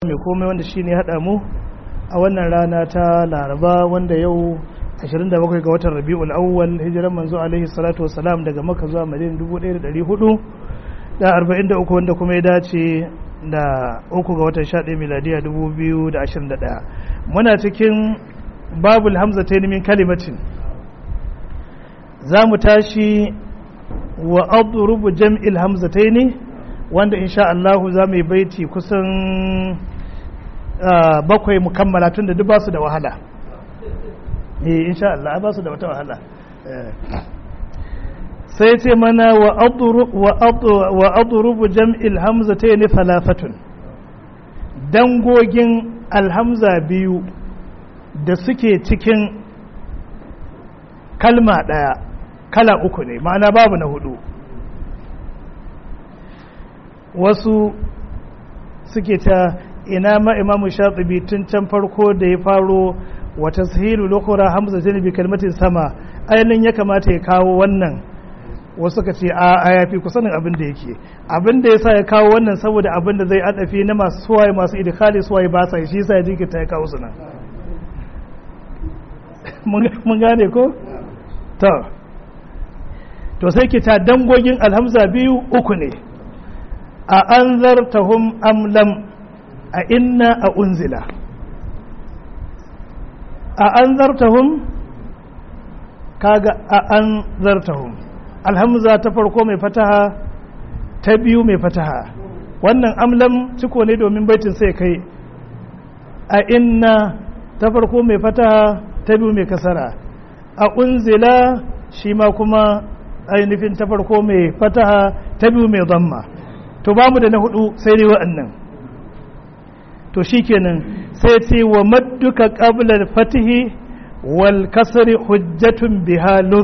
mai komai wanda shi ne haɗa mu a wannan rana ta laraba wanda yau 27 ga watan rabi'ul awwal hijiran manzo alaihi salatu wasalam daga maka zuwa madina 1400 da 43 wanda kuma ya dace da uku ga watan 11 miladiya 2021 muna cikin babul hamza ta min kalimatin za mu tashi wa adrubu jam'il hamzataini wanda insha Allah za mu yi baiti kusan bakwai mukammala tun da duk ba su da wahala eh insha Allah ba su da wata wahala sai ce mana wa adrubu jam'il hamzataini thalathatun dangogin alhamza biyu da suke cikin kalma ɗaya kala uku ne ma'ana babu na hudu wasu suke ta ina ma imamu shatibi tun can farko da ya faro wata sahilu lokura hamza zai bi kalmatin sama ainihin ya kamata ya kawo wannan wasu ka ce a a yafi kusanin abin da yake abin da ya sa ya kawo wannan saboda abin da zai adafi na masu suwaye masu idikali suwaye ba sa shi sa ya jinkirta ya kawo su nan mun gane ko? to to sai ki ta dangogin alhamza biyu uku ne a an zartahum amlam a inna a unzila a an zartahum kaga a an zartahum alhamza ta farko mai fataha ta biyu mai fataha wannan amlam ciko ne domin baitin sai kai a inna ta farko mai fataha ta biyu mai kasara a unzila shi ma kuma ainihin ta farko mai fataha ta biyu mai zamma to ba mu da na hudu sai dai wa'annan to shikenan sai ce wa madduka qabla fatihi wal kasri hujjatun biha luz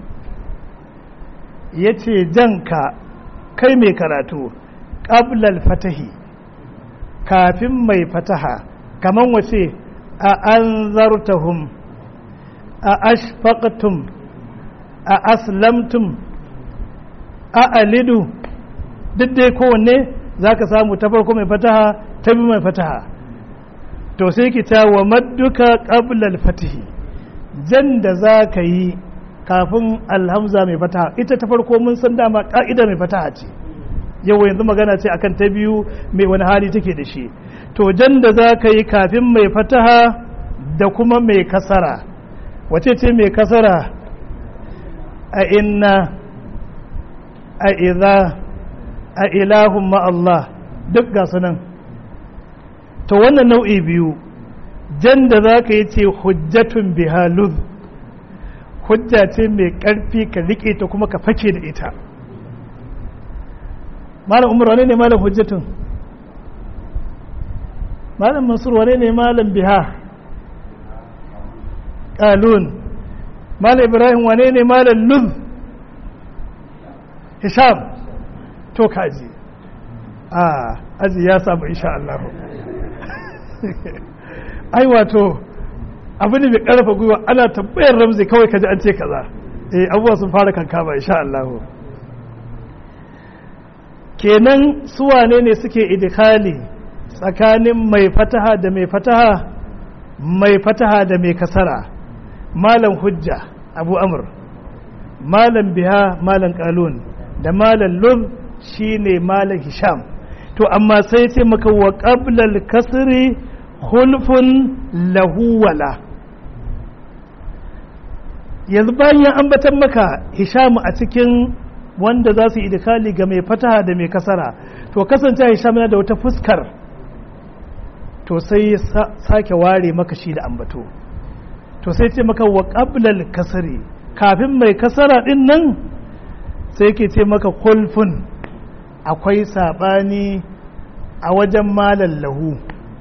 yace janka kai mai karatu qabla fatihi kafin mai fataha kaman wace a anzartahum a ashfaqtum a aslamtum a alidu duk dai kowanne za ka samu ta farko mai fataha ta bi mai fataha to sai ki ta wa madduka qablal fatihi jan da za ka yi kafin alhamza mai fataha ita ta farko mun san dama ka'ida mai fataha ce yau yanzu magana ce akan ta biyu mai wani hali take da shi to jan da za ka yi kafin mai fataha da kuma mai kasara wace ce mai kasara a inna a iza a ilahun ma'allah duk ga nan to wannan nau'i biyu jan da za ka yi ce hujjatun bihaluz hujja ce mai ƙarfi ka riƙe ta kuma ka fake da ita malam umar wane ne malam hujjatun malam mansur wane ne malam biha ƙalun malam ibrahim wane ne malam luz hisham to kaji a aji ya samu insha Allah ai wato abu ne mai karfa gwiwa ana tabbayar ramzi kawai kaji an ce kaza eh abubuwa sun fara kankama insha Allah kenan su wane ne suke idikali tsakanin mai fataha da mai fataha mai fataha da mai kasara malam hujja abu amur malam biha malam kalun da malam lub shine malam hisham to amma sai ce maka wa qablal kasri hulfun lahu wala yanzu bayan ya ambatan maka hisham a cikin wanda za su yi idikali ga mai fataha da mai kasara to kasance hisham yana da wata fuskar to sai sake ware maka shi da ambato to sai ce maka wa qablal kasri kafin mai kasara din nan sai ke ce maka kulfun akwai saɓani a wajen malan lahu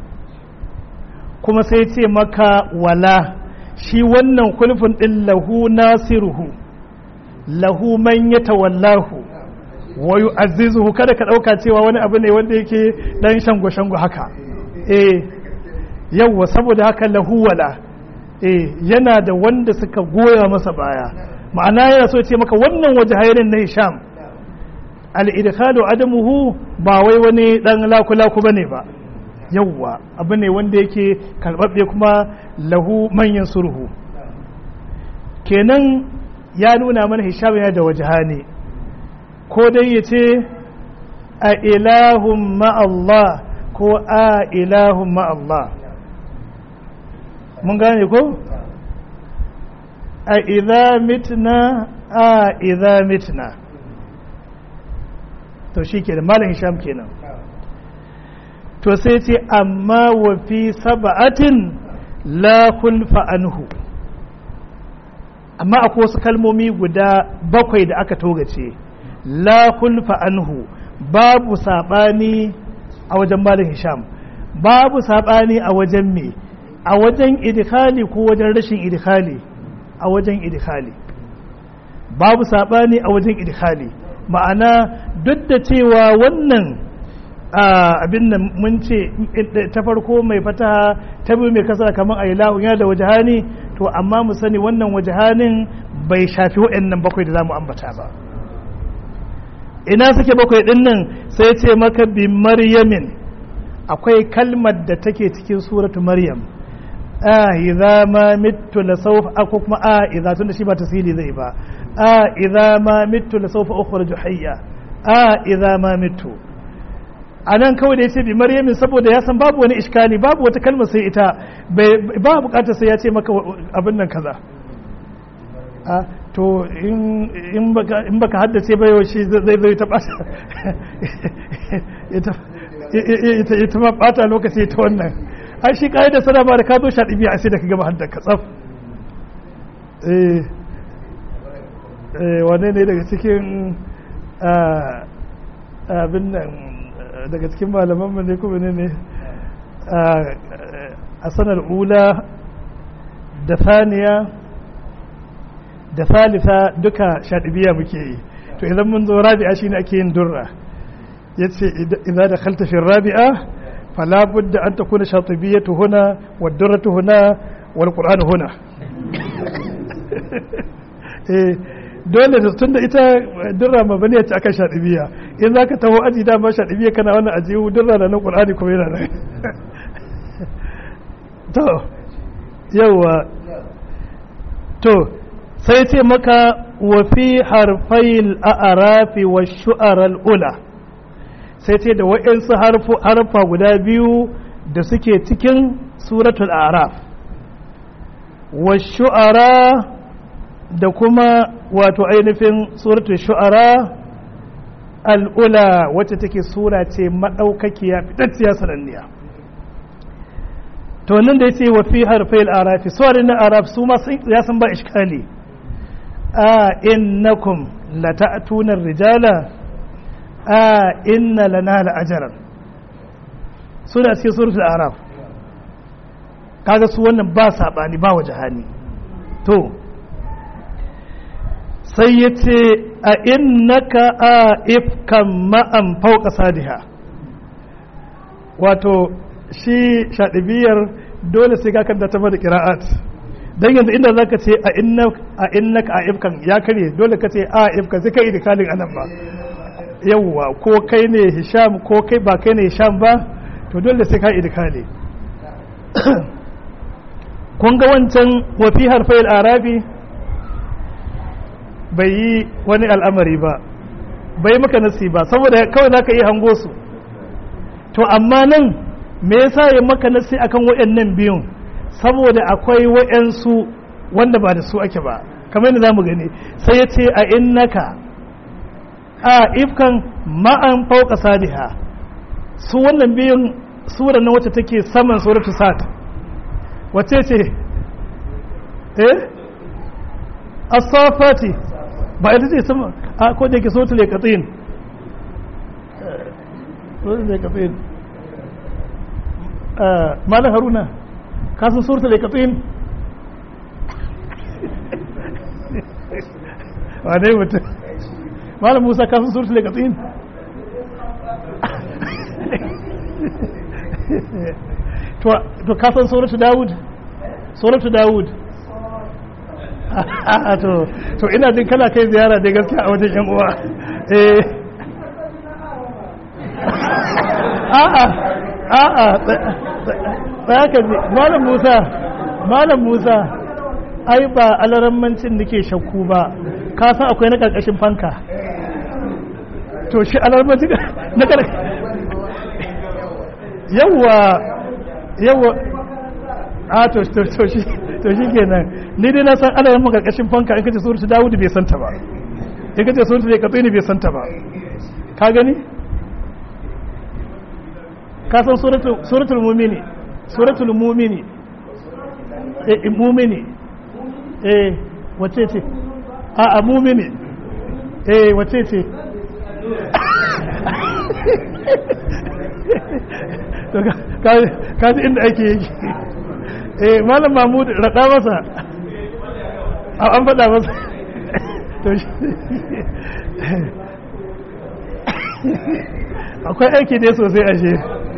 kuma sai ce maka wala shi wannan kulfun ɗin lahu nasiruhu lahu man ya tawallahu wa yu'azzizuhu kada ka ɗauka cewa wani abu ne wanda yake ɗan shango-shango haka eh yawwa saboda haka lahu wala eh yana da wanda suka goya masa baya ma'ana yana so ce maka wannan waje hayarin na hisham al-idkhalu adamuhu ba wai wani dan laku-laku bane ba yawwa abu ne wanda yake karɓaɓɓe kuma lahu manyan surhu kenan ya nuna mana hisham yana da wajahani ko dai ya ce a ilahun ma'allah ko a ilahun ma'allah mun gane ko a idha mitna a idha mitna to shi ke da malin hisham kenan to sai ce amma wa fi saba'atin la kulfa anhu amma akwai wasu kalmomi guda bakwai da aka togace la kulfa anhu babu saɓani a wajen malin hisham babu saɓani a wajen me a wajen idikali ko wajen rashin idikali a wajen idikali babu saɓani a wajen idikali ma'ana duk da cewa wannan abin nan mun ce ta farko mai fataha ta biyu mai kasara kamar a ilahu yana da wajahani to amma mu sani wannan wajahanin bai shafi waɗannan bakwai da za mu ambata ba ina suke bakwai ɗin nan sai ce maka bi maryamin akwai kalmar da take cikin suratu maryam a idza ma mittu la sawfa ko kuma a idza tunda shi ba tasiri zai ba a idza ma mittu la sawfa ukhruju hayya a idza ma mittu anan kawai da yace bi maryamin saboda ya san babu wani iskali babu wata kalmar sai ita ba bukatar sai ya ce maka abin nan kaza a to in baka haddace ba yau shi zai zai ta bata ita ma bata lokaci ta wannan ai shi kai da sana ba da ka zo sha ɗibiya sai da ka gama haddar ka tsaf wane ne daga cikin abin nan daga cikin malaman mu ne kuma ne ne a sanar ula da saniya da salisa duka shaɗibiya muke yi to idan mun zo rabi'a shine ake yin durra yace idan da khalta fi rabi'a fala budda an takuna shatibiyatu huna wa durratu huna wal qur'anu huna eh dole da tunda ita durra mabaniya ce akan shadibiya in zaka taho aji da ma shadibiya kana wannan aji durra da nan qur'ani kuma yana nan to yawa to sai ce maka wa fi harfayil a'rafi wa shu'aral ula sai ce da waɗansu harfa guda biyu da suke cikin suratul araf wa shu'ara da kuma wato ainihin suratul shu'ara al'ula wacce take sura ce maɗaukakiya fitacciya sananniya to nan da ya ce wa fi harfai al'arafi suwarin na araf su ma ya san ba iskali a innakum la ta'tunar rijala a inna lana la'ajaran suna cikin suratul araf kaga su wannan ba sabani ba waje hani to sai ya ce a innaka a ifkan ma'an fauka sadiha wato shi shaɗibiyar dole sai ka kanta ta da ƙira'at don yanzu inda za ka ce a innaka a ifkan ya karye dole ka ce a ifkan sai ka yi dikalin anan ba yawwa ko kai ne hisham ko kai ba kai ne hisham ba to dole sai ka idkali kun ga wancan wafi harfai arabi bai yi wani al'amari ba bai maka nasi ba saboda kawai za ka yi hango su to amma nan me yasa ya maka nasi akan waɗannan biyun saboda akwai waɗansu wanda ba da su ake ba kamar yadda za mu gani sai ya ce a innaka a ifkan ma'an fauka sadiha su wannan biyun sura na wacce take saman suratu sad wacce ce eh as-safati ba ita ce sama a ko da yake suratul yaqin suratul yaqin malam haruna ka san suratul yaqin wa dai mutum malam musa ka san suratul yaqin to to ka san suratu daud suratu daud to to ina jin kana kai ziyara da gaskiya a wajen yan uwa eh a'a a'a tsaya ka ji malam musa malam musa ai ba alarammancin nake shakku ba ka san akwai na karkashin fanka to shi alarammancin na karkashin yawwa yawwa a to to to shi to shi kenan ni dai na san alaramman karkashin fanka in kace suratu dawud bai santa ba in kace suratu zai katsini bai santa ba ka gani ka san suratul mumini suratul mumini eh mumini eh wace ce a a mumini eh wace ce ka ji inda ake yake eh malam mahmud raɗa masa an faɗa masa to shi akwai aiki ne sosai ashe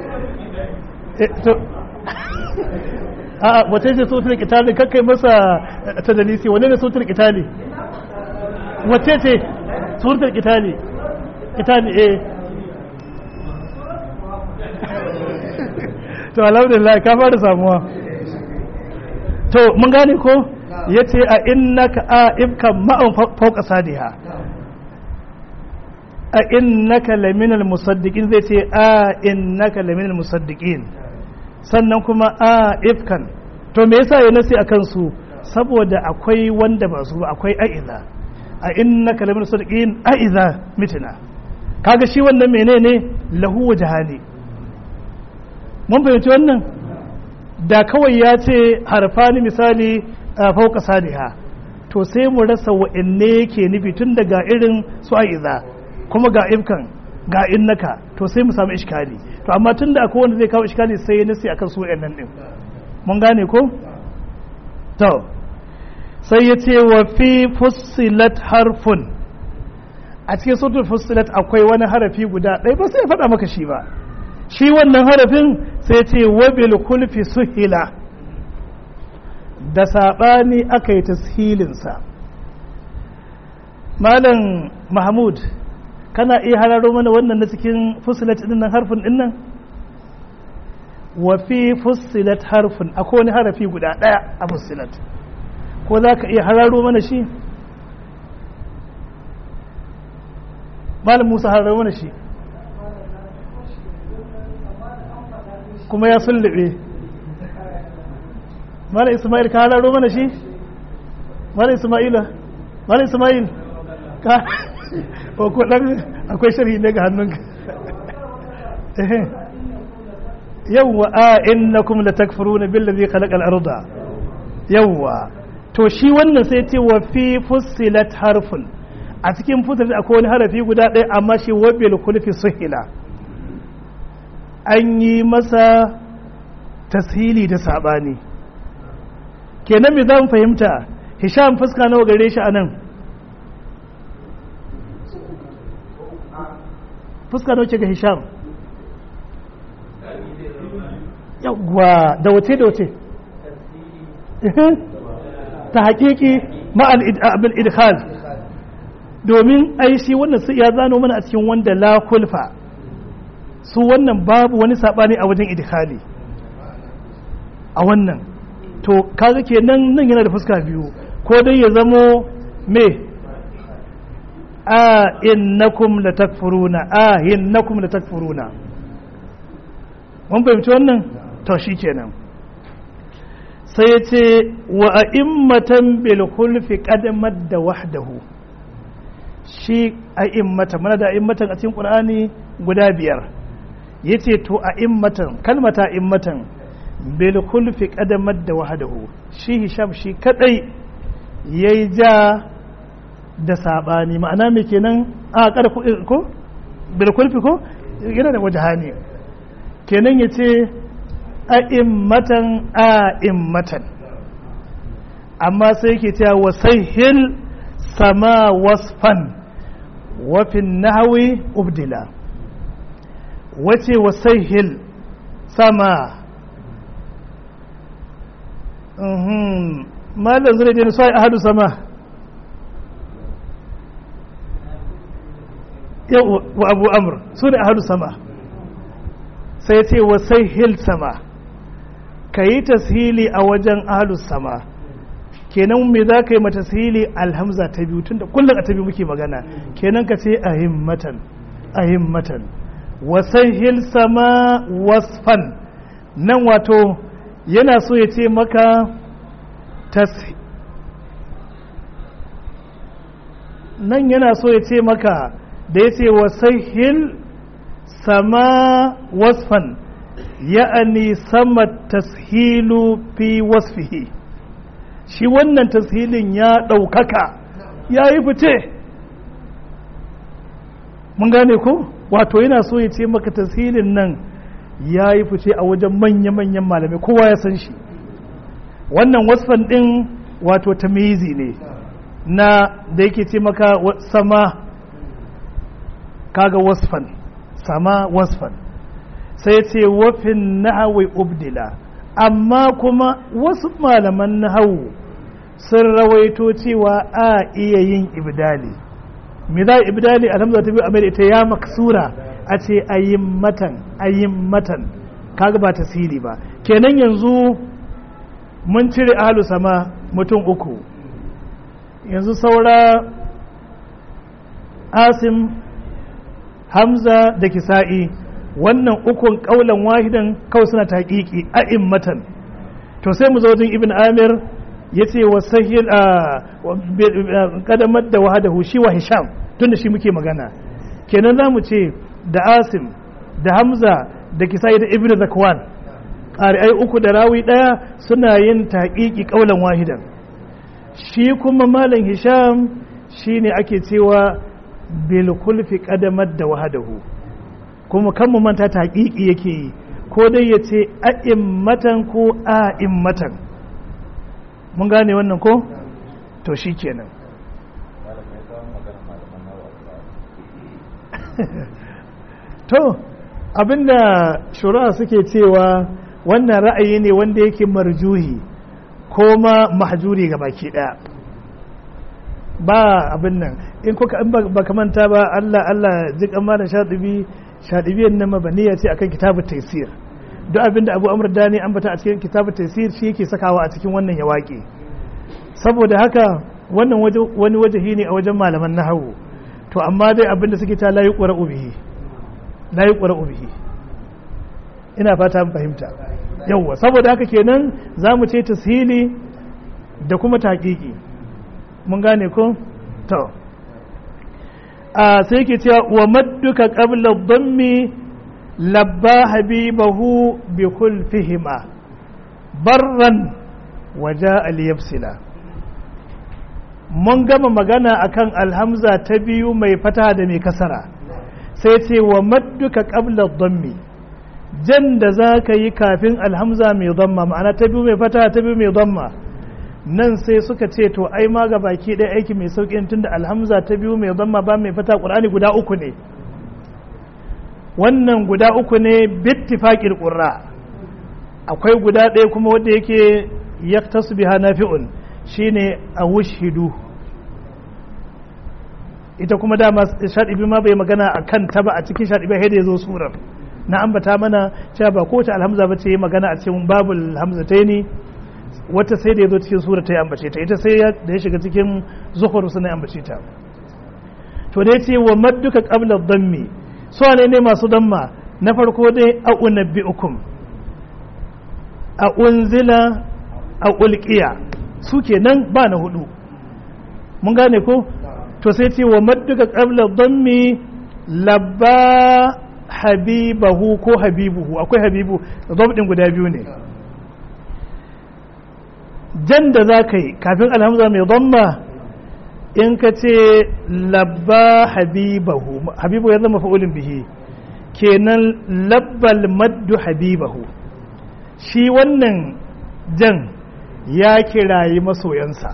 a wace ce sautar kitali kakkai masa ta dalisi wane ne sautar kitali wace ce sautar kitali kitali eh to alhamdulillah ka fara samuwa to mun gane ko ya ce a innaka a ibkan ma'an fauka sadiha a innaka laminal musaddiqin zai ce a innaka laminal musaddiqin sannan kuma a ifkan to me yasa ya nasi akan su saboda akwai wanda ba su akwai a'iza a innaka laminal musaddiqin a'iza mitina kaga shi wannan menene lahu wajhani mun fahimci wannan da kawai ya ce harfani misali a fauka sadiha to sai mu rasa wa'anne yake nufi tun daga irin su a'iza kuma ga ifkan ga innaka to sai mu samu iskali to amma tunda akwai wanda zai kawo iskali sai ya nasi akan su nan din mun gane ko to sai ya ce wa fi fussilat harfun a cikin sautul fussilat akwai wani harafi guda ɗaya ba sai ya faɗa maka shi ba shi wannan harafin sai ya ce wabil kulfi suhila da saɓani aka yi tashilinsa malam mahmud kana iya hararo mana wannan na cikin fusilat din nan harfin din nan wa fi fusilat harfin akwai wani harafi guda daya a fusilat ko za ka iya hararo mana shi malam musa hararo mana shi kuma ya sullube malam ismail ka hararo mana shi malam ismaila malam ismail ka ko ko dan akwai sharhi ne ga hannunka yawwa a innakum latakfuruna billazi khalaqal arda yawwa to shi wannan sai ce wa fi fussilat harfun a cikin fussilat akwai wani harafi guda ɗaya amma shi wabil kulfi suhila an yi masa tashili da sabani kenan me zan fahimta hisham fuska nawa gare shi anan fuska nawa ce ga hisham yawwa da wace da wace ta haƙiƙi ma'al abin idkhal domin ai shi wannan su ya zano mana a cikin wanda la kulfa su wannan babu wani saɓani a wajen idkhali a wannan to kaga kenan nan yana da fuska biyu ko dai ya zamo me a innakum latakfuruna a innakum latakfuruna mun fahimci wannan to kenan sai ya ce wa a'immatan bil khulfi qadamat da wahdahu shi a'immatan mana da a'immatan a cikin qur'ani guda biyar yace to a'immatan kalmata a'immatan bil khulfi qadamat da wahdahu shi hisham shi kadai yayi ja da sabani ma'ana me kenan a kada ko bil khulfi ko yana da wajhani kenan yace a'immatan a'immatan amma sai yake cewa wasahil sama wasfan wafin nahawi ubdila wace wasahil sama malam zai je sai ahadu sama yau wa abu amur su ne ahadu sama sai ce wasai hil sama ka yi tashili a wajen ahlus sama kenan me za ka yi mata tashili alhamza ta biyu tunda kullum a ta biyu muke magana kenan ka ce ahimmatan ahimmatan wasai hil sama wasfan nan wato yana so ya ce maka nan yana so ya ce maka da ya ce wasai sama wasfan ya'ani sama tashilu fi wasfihi shi wannan tashilin ya ɗaukaka ya yi fice mun gane ko wato yana so ya ce maka tashilin nan ya yi fice a wajen manya-manyan malamai kowa ya san shi wannan wasfan ɗin wato tamizi ne na da yake ce maka sama kaga wasfan sama wasfan sai ce wafin nahawi ubdila amma kuma wasu malaman nahawu sun rawaito cewa a iya yin ibdali me za ibdali alhamza ta biyu a ita ya maksura a ce ayin matan ayin matan kaga ba tasiri ba kenan yanzu mun cire ahalu sama mutum uku yanzu saura asim hamza da kisa'i wannan ukun kaulan wahidan kawai suna taƙiƙi a matan to sai mu zo wajen ibn amir ya ce wa sahil a kadamar da wahadahu shi wa hisham tunda shi muke magana kenan za mu ce da asim da hamza da kisa'i da ibn zakwan ƙari'ai uku da rawi ɗaya suna yin taƙiƙi kaulan wahidan shi kuma malam hisham shi ne ake cewa bilkulfi kadamar da wahadahu kuma kan mu manta ta haƙiƙi yake yi ko dai ya ce a'immatan ko a'immatan mun gane wannan ko to shi kenan to abinda shura suke cewa wannan ra'ayi ne wanda yake marjuhi ko ma mahjuri ga baki daya ba abin nan in kuka in ba ka manta ba Allah Allah jik amma da shadibi shadibiyan nan mabaniya ce akan kitabut taysir duk abin da Abu Amr Dani an bata a cikin kitabut taysir shi yake sakawa a cikin wannan ya waƙe saboda haka wannan wani wajahi ne a wajen malaman nahawu to amma dai abin da suke ta la yuqra'u bihi la yuqra'u bihi ina fata mun fahimta yawwa saboda haka kenan zamu ce tashili da kuma taqiqi mun gane ko to a sai ke cewa wa madduka qabla dhammi labba habibahu bi kulfihima barran waja al-yafsila mun gama magana akan alhamza ta biyu mai fata da mai kasara sai ce wa madduka qabla dhammi jan da za ka yi kafin alhamza mai dhamma ma'ana ta biyu mai fata ta biyu mai dhamma nan sai suka ce to ai ma ga baki ɗaya aiki mai sauƙi tunda alhamza ta biyu mai zama ba mai fata ƙur'ani guda uku ne wannan guda uku ne bittifaƙil ƙurra akwai guda ɗaya kuma wanda yake ya tasbiha nafi'un shine a wushidu ita kuma dama shaɗibi ma bai magana a kan ta ba a cikin shaɗibi haida ya zo surar na ambata mana cewa ba kowace alhamza ba ce yi magana a cikin babul hamzataini wata sai da ya zo cikin sura ta yi ambace ta ita sai da ya shiga cikin zuhur suna yi ambace ta to dai ce wa madduka qabla dhammi so ne ne masu damma na farko dai a unabbiukum a unzila a ulqiya su kenan ba na hudu mun gane ko to sai ce wa madduka qabla dhammi labba habibahu ko habibuhu akwai habibu zabdin guda biyu ne jan da za ka yi kafin alhamza mai dhamma in ka ce labba habibahu habibu ya zama fa'ulin bihi kenan labbal maddu habibahu shi wannan jan ya kirayi masoyansa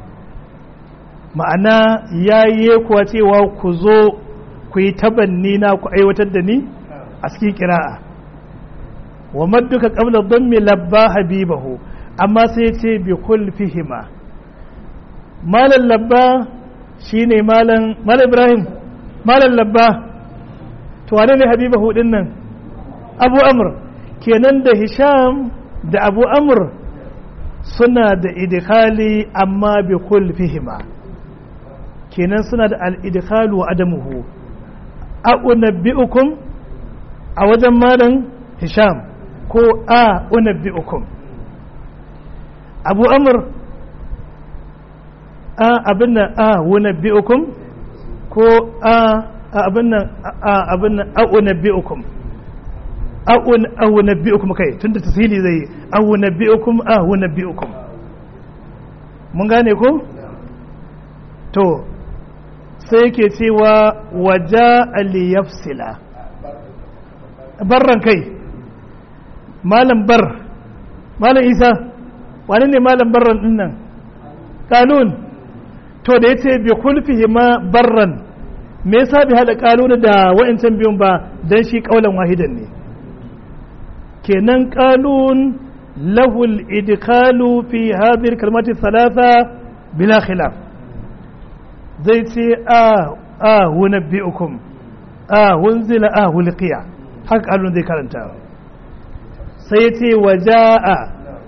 ma'ana ya yi kuwa cewa ku zo ku yi tabanni na ku aiwatar da ni a cikin kira'a wa madduka qabla dhammi labba habibahu amma sai ce bi kulfihima malan labba shine malan malan ibrahim malan labba to wane ne habibahu din nan abu amr kenan da hisham da abu amr suna da idkhali amma bi kulfihima kenan suna da al-idkhalu wa adamuhu a unabbi'ukum a wajen malam hisham ko a unabbi'ukum abu amr a abin nan a unabbi'ukum ko a abin nan a abin nan a unabbi'ukum a unabbi'ukum kai tunda tasiri zai a unabbi'ukum a unabbi'ukum mun gane ko to sai yake cewa waja aliyafsila barran kai malam bar malam isa wani ne malam barran din nan kanun to da yace bi kulfihi ma barran me yasa bi hada kanun da wa'ancan biyun ba dan shi kaulan wahidan ne kenan kanun lahu al-idkhalu fi hadhihi al-kalimati thalatha bila khilaf zai ce a a hunabbi'ukum a hunzila a hulqiya haka kalun zai karanta sai ya ce wa ja'a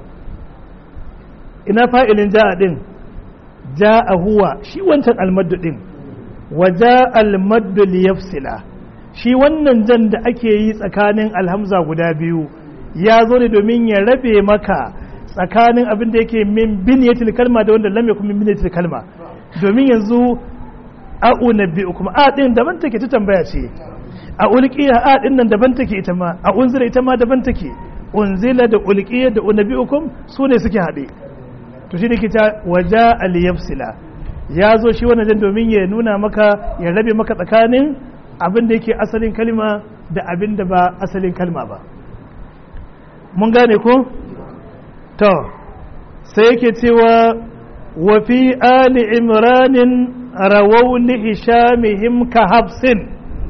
ina fa'ilin ja'a din ja'a huwa shi wancan almaddu din wa ja'a almaddu liyafsila shi wannan jan da ake yi tsakanin alhamza guda biyu ya zo ne domin ya rabe maka tsakanin abin da yake min biniyatil kalma da wanda lam yakun min biniyatil kalma domin yanzu a unabbi'ukum a din daban take ta tambaya ce a ulqiya a din nan daban take ita ma a unzila ita ma daban take unzila da ulqiya da unabbi'ukum su ne suke haɗe to shi ne ke ta waja aliyafsila ya zo shi wannan jan domin ya nuna maka ya rabe maka tsakanin abin da yake asalin kalma da abin da ba asalin kalma ba mun gane ko to sai yake cewa wa fi ali imranin rawau li hishamihim ka hafsin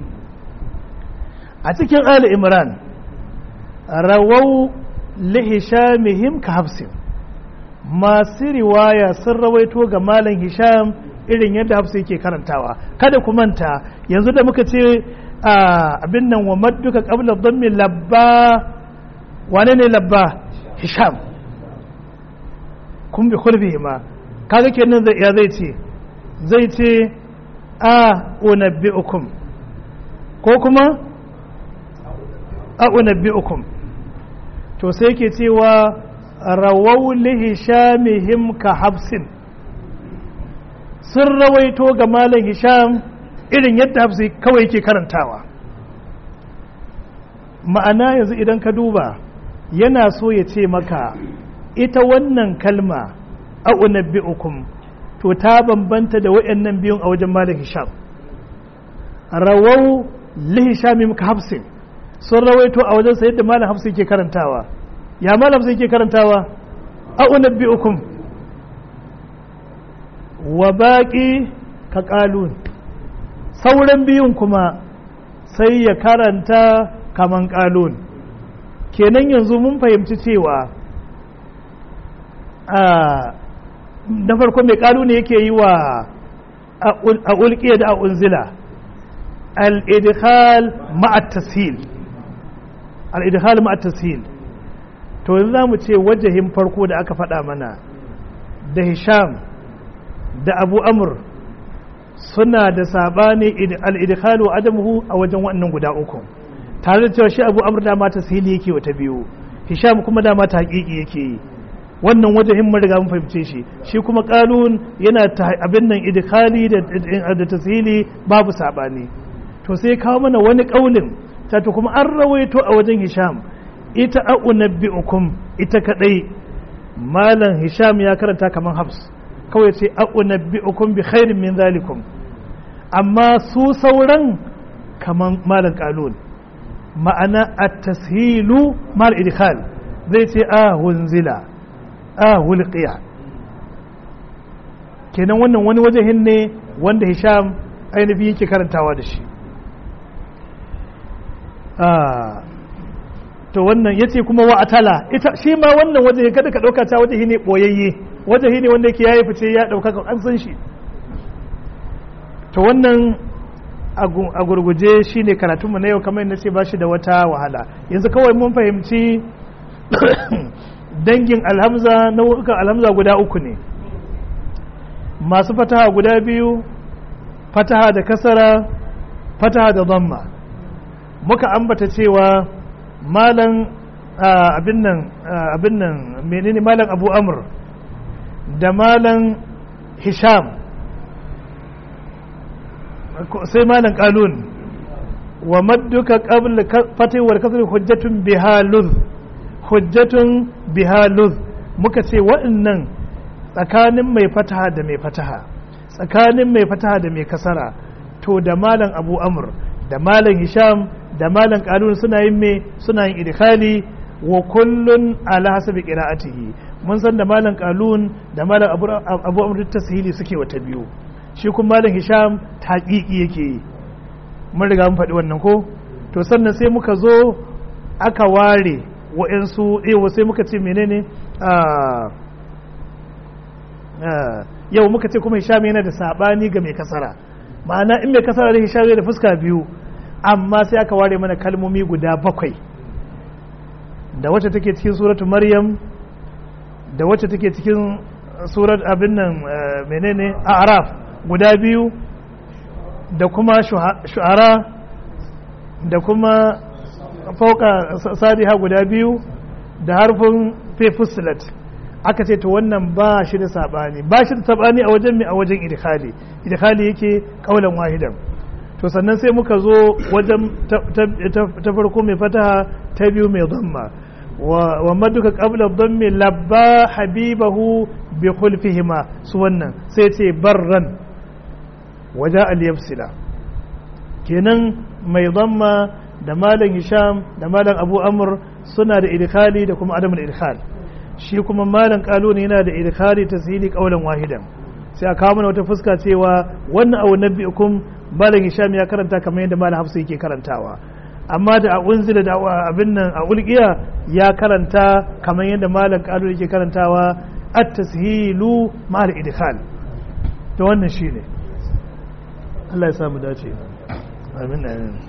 a cikin ali imran rawau li hishamihim ka hafsin masu riwaya sun rawaito ga malam hisham irin yadda hafsa yake karantawa kada ku manta yanzu da muka ce abin nan wa madduka qabla dhammi labba wane ne labba hisham kun bi khulbi ma kaga kenan zai ya zai ce zai ce a unabbi'ukum ko kuma a unabbi'ukum to sai yake cewa rawau lihishamihim ka hafsin sun rawaito ga malam hisham irin yadda hafsi kawai ke karantawa ma'ana yanzu idan ka duba yana so ya ce maka ita wannan kalma a unabbi'ukum to ta bambanta da waɗannan biyun a wajen malam hisham rawau lihishamihim ka hafsin sun rawaito a wajen sayar da malam hafsi ke karantawa ya malam sai ke karantawa a unabbi'ukum wa baƙi ka ƙalun sauran biyun kuma sai ya karanta kaman ƙalun kenan yanzu mun fahimci cewa na farko mai ƙalu ne yake yi wa a ulƙiya da a unzila al-idkhal ma'at tashil al-idkhal ma'at tashil to yanzu za mu ce wajahin farko da aka faɗa mana da hisham da abu amur suna da saɓani al'idikalu adamuhu a wajen waɗannan guda uku tare da cewa shi abu amur dama ta sili yake wata biyu hisham kuma dama ta haƙiƙi yake yi wannan wajahin mun riga mun fahimce shi shi kuma ƙalun yana ta abin nan idikali da tasiri babu saɓani to sai kawo mana wani ƙaulin ta kuma an rawaito a wajen hisham ita a unabbi'ukum ita kadai malam hisham ya karanta kaman hafs kawai ce a unabbi'ukum bi khairin min zalikum amma su sauran kaman malam qalun ma'ana at-tashilu mal idkhal zai ce a hunzila a hulqiya kenan wannan wani wajehin ne wanda hisham ainihi yake karantawa da shi to wannan ya ce kuma wa atala ita shi ma wannan waje kada ka ɗauka ta waje ne ɓoyayye waje ne wanda yake yayi fice ya ɗauka an san shi to wannan a gurguje shine karatunmu na yau kamar yadda ce ba shi da wata wahala yanzu kawai mun fahimci dangin alhamza nau'ukan alhamza guda uku ne masu fataha guda biyu fataha da kasara fataha da zamma muka ambata cewa malan abin nan abin nan menene malan abu amr da malan hisham sai malan kalun wa madduka qabla fatih wal kasr hujjatun biha luz hujjatun biha luz muka ce waɗannan tsakanin mai fataha da mai fataha tsakanin mai fataha da mai kasara to da malan abu amr da malan hisham da malan kalun suna yin me suna yin idkhali wa kullun ala hasabi qira'atihi mun san da malan kalun da malan abu abu amr tasihili suke wata biyu shi kuma malan hisham taqiqi yake yi mun riga mun faɗi wannan ko to sannan sai muka zo aka ware wa'ansu eh sai muka ce menene yau muka ce kuma hisham yana da sabani ga mai kasara ma'ana in mai kasara da hisham da fuska biyu amma sai aka ware mana kalmomi guda bakwai da wacce take cikin suratu maryam da wacce take cikin surat abin nan menene araf guda biyu da kuma shu'ara da kuma fauka sadiha guda biyu da harfin fefusilat aka ce to wannan ba shi da sabani ba shi da sabani a wajen mai a wajen idkhali idkhali yake kaulan wahidan to sannan sai muka zo wajen ta farko mai fataha ta biyu mai dhamma wa maduka qabla dhammi labba habibahu bi khulfihima su wannan sai ce barran waja al yafsila kenan mai dhamma da malam hisham da malam abu amr suna da idkhali da kuma adamul idkhal shi kuma malam kaluni yana da idkhali tasili qaulan wahidan sai a kawo mana wata fuska cewa wannan aw nabbiukum malam hisham ya karanta kamar yadda malam hafsa yake karantawa amma da a unzila da abin nan a ulqiya ya karanta kamar yadda malam kaluni yake karantawa at-tashilu ma'al idkhal to wannan shine Allah ya samu dace amin amin